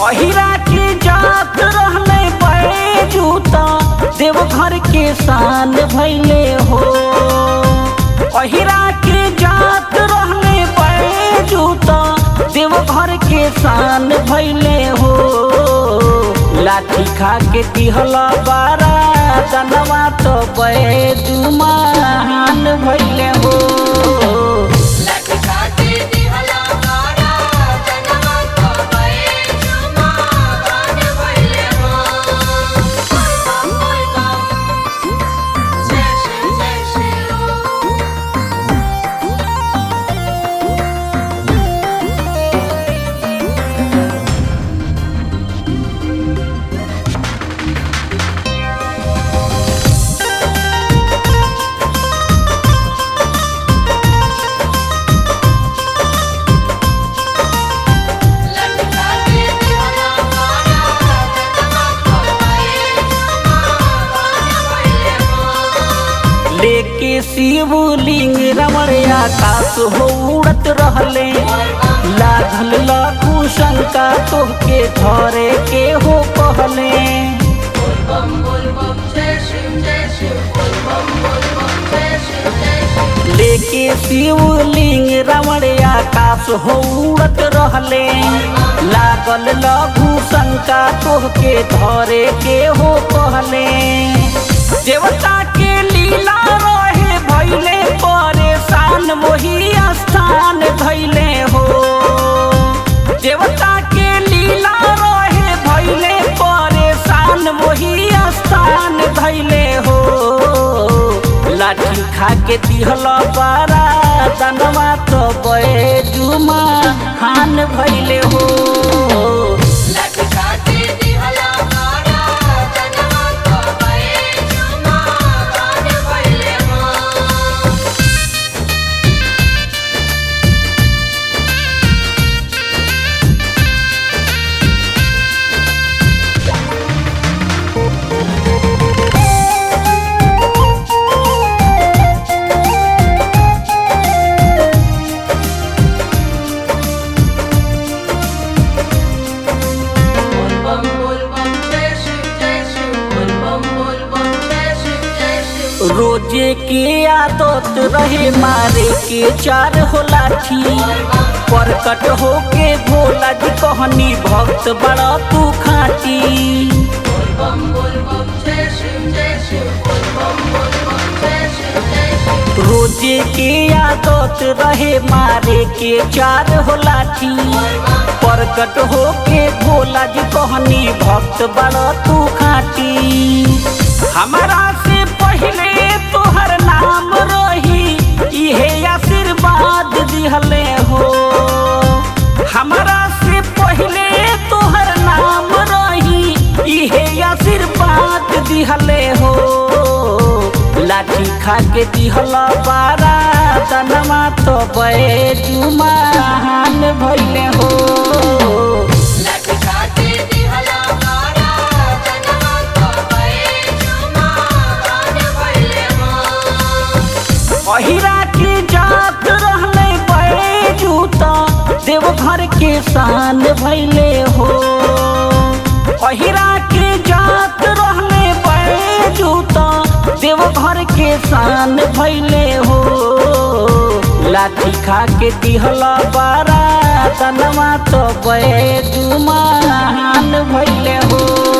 अहिरा के जात रहले बैजूता देवघर के शान भैले हो अहिरा के जात रहले बैजूता देवघर के शान भैले हो लाठी खा के दिहला बारा दनवा तो बैजू महान भैले हो लटका के दिहला बारा जनवा तो बैजू महान भइले हो बोल बम जय शिव जय शिव लटका के दिहला बारा जनवा तो बैजू महान भइले हो लेके शिवलिंग रमण आकाश हो उड़त रहले लाधल लाखू शंका तोहके धरे के हो कहले बोल बम बोल बम जय शिव जय शिव बोल बम बोल बम जय शिव जय शिव लेके शिवलिंग रमण आकाश हो उड़त रहले लागल लघु शंका तोहके धरे के हो कहले देवता के लीला रहे भैले परेशान वही स्थान धैले हो देवता के लीला रहे भैले परेशान वही स्थान धैले हो लाठी खा के दिहल बारा दनवा तो बैजू महान भैले हो लटका के दिहला बारा जनवा तो बैजू महान भइले हो बोल बम बोल बम जय शिव जय शिव बोल बम बोल बम जय शिव जय शिव रोजे के आदत रहे मारे के चार हो लाठी परकट हो के भोला जी कहनी भक्त बड़ा तू खाटी बोल बम बोल बम जय शिव जय शिव बोल बम बोल बम जय शिव जय शिव रोजे के आदत रहे मारे के चार हो लाठी परकट हो के भोला जी कहनी भक्त बड़ा तू खाटी हमारा से पहले तोहर नाम रही इहे आशीर्वाद दिहले हो हमारा से पहले तोहर नाम रही इहे आशीर्वाद दिहले हो लाठी खा के दिहला बारा दनवा तो बैजू महान भैले हो लटका के दिहला बारा जनवा तो बैजू महान भइले हो अहिरा के जात रहले बैजूता देवघर के शान भैले हो अहिरा के जात रहले बैजूता देवघर के शान भैले हो लाठी खा के दिहला बारा तनवा तो बैजू महान भैले हो